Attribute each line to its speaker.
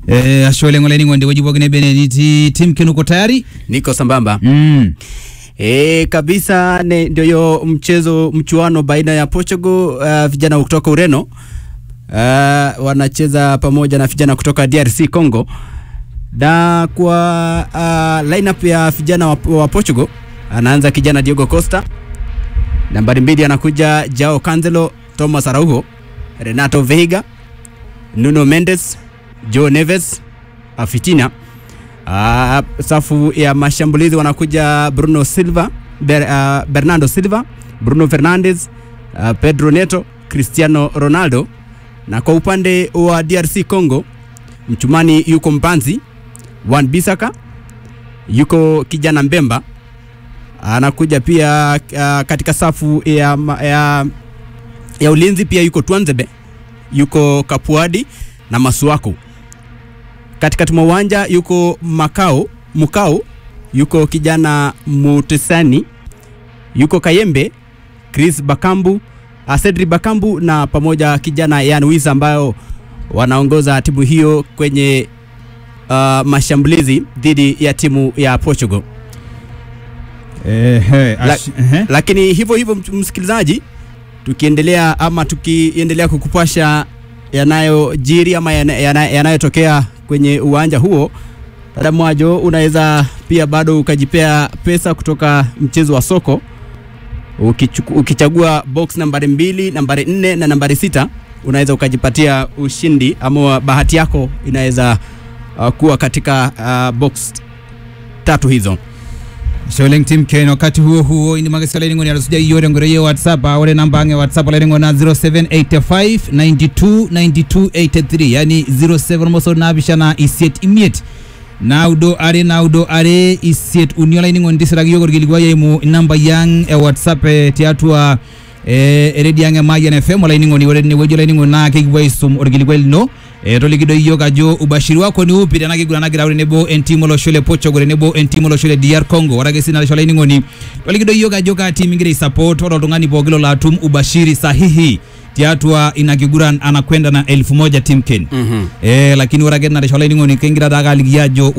Speaker 1: Eh, ashe oleng olainining'oni tewueji pookin nebe netii Tim Ken uko tayari?
Speaker 2: Niko sambamba.
Speaker 1: Mm.
Speaker 2: E, kabisa ne, ndio hiyo mchezo mchuano baina ya Portugal uh, vijana kutoka Ureno uh, wanacheza pamoja na vijana kutoka DRC Congo, na kwa uh, lineup ya vijana wa, wa Portugal anaanza kijana Diogo Costa, nambari mbili anakuja Jao Cancelo, Thomas Araujo, Renato Veiga, Nuno Mendes, Joe Neves, Afitina Uh, safu ya mashambulizi wanakuja Bruno Silva, Ber, uh, Bernardo Silva, Bruno Fernandes, uh, Pedro Neto, Cristiano Ronaldo, na kwa upande wa DRC Congo mchumani yuko Mpanzi, Wan Bisaka, yuko kijana Mbemba, anakuja pia uh, katika safu ya, ma- ya, ya ulinzi pia yuko Twanzebe, yuko Kapuadi na Masuaku katikati mwa uwanja yuko Makao Mukao, yuko kijana Mutesani, yuko Kayembe, Chris Bakambu, uh, Cedric Bakambu na pamoja kijana Yan Wisa ambayo wanaongoza timu hiyo kwenye uh, mashambulizi dhidi ya timu ya Portugal.
Speaker 1: Ehe,
Speaker 2: La-
Speaker 1: ash- ehe.
Speaker 2: Lakini hivyo hivyo, mt- msikilizaji, tukiendelea ama tukiendelea kukupasha yanayojiri ama yana- yana- yanayotokea kwenye uwanja huo, dada Mwajo, unaweza pia bado ukajipea pesa kutoka mchezo wa soko ukichuku, ukichagua box nambari mbili, nambari nne na nambari sita unaweza ukajipatia ushindi ama bahati yako inaweza uh, kuwa katika uh, box tatu hizo.
Speaker 1: Ashe oleng Tim Ken wakati huo huo ini magasi olainining'oni atusuja iyore ngoro ye WhatsApp ah, ore namba ang e WhatsApp olainining'oni na 0785 92 92 83 yani 07 mosor naapishana isiet imiet naudo are naudo are isiet uni olainining'oni tisiraki yiok orkilikuai eimu inambai ang e WhatsApp eh, tiatua eh, eredi ang e Mayian FM olainining'oni ore tinewueji olainining'oni naa kekipuo aisum orkilikuai lino eh, toliki doi yiok ajo ubashiri wako ni upi tena kiguran nagira au tenebo entiim olosho le Portugal tenebo entiim olosho le DR Congo ore ake sii narisho olainining'oni toliki doi yiok ajo kaa tiim ingira aisupport ore oltung'ani pooki lolo atum ubashiri sahihi tiatua ina kiguran anakwenda na elfu moja Tim Ken
Speaker 2: mm-hmm.
Speaker 1: eh, lakini ore ake narisho olainining'oni kingira taake aliki ajo